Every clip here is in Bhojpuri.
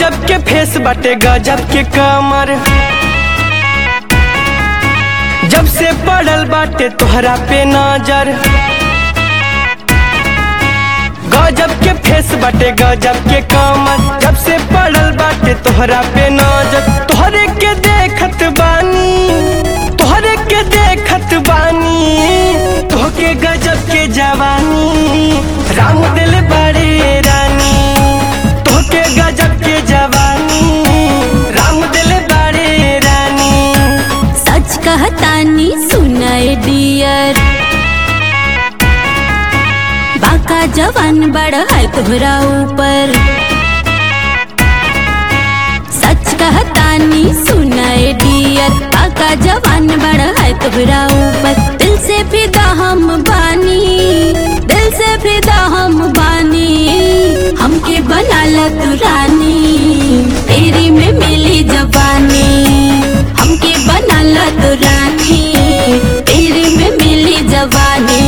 गजब के फेस बाटे गजब के कमर जब से पड़ल बाटे तोहरा पे नजर गजब के फेस बाटे गजब के कमर जब से पड़ल बाटे तोहरा पे नजर तोहरे के देखत बानी तोहरे के देखत बानी तोहके गजब के जवानी राम दिल बड़े रानी तोहके गजब के जवानी राम दिल बड़े रानी सच कहतानी सुनाए डियर बाका जवान बड़ा है तोहरा ऊपर सच कहतानी सुनाए डियर बाका जवान बड़ा है तोहरा ऊपर दिल से फिदा हम बानी दिल से फिदा हम बानी हमके बना ला तू रानी तेरी में मिली जवानी हमके बना ला तू रानी तेरी में मिली जवानी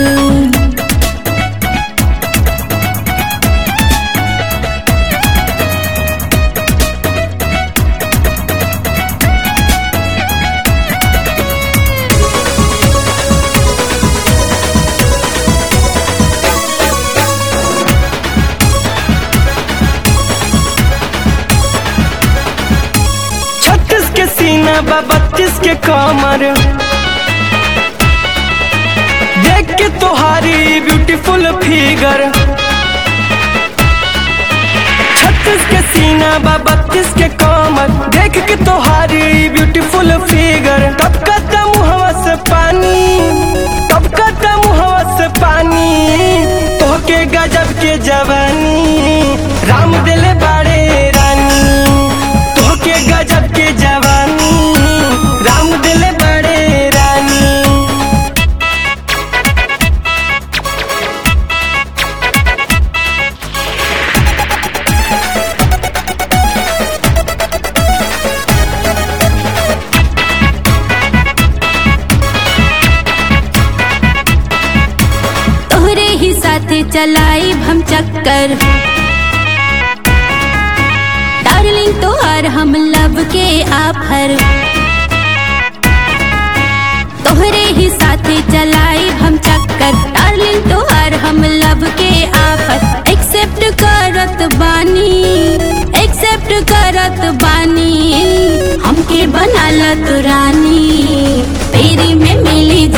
छत्तीस के सीना बा बत्तीस के कमर देख के तोहारी ब्यूटीफुल फिगर छत्तीस के सीना बा बत्तीस के कमर देख के तोहारी ब्यूटीफुल फिगर कब कदम मुहवा से पानी कब कदम मुहवा से पानी तोहके गजब के जवानी राम दिल बाड़े रानी तोहके गजब के जवानी राम दिल बड़े रानी तोहरे ही साथे चलाई हम चक्कर डार्लिंग तोहर हम लब के आफर तोहरे ही साथे चलाई हम चक्कर डार्लिंग तोहर हम लब के आफर एक्सेप्ट करत बानी एक्सेप्ट करत बानी हमके बना ला तू रानी तेरी में मिली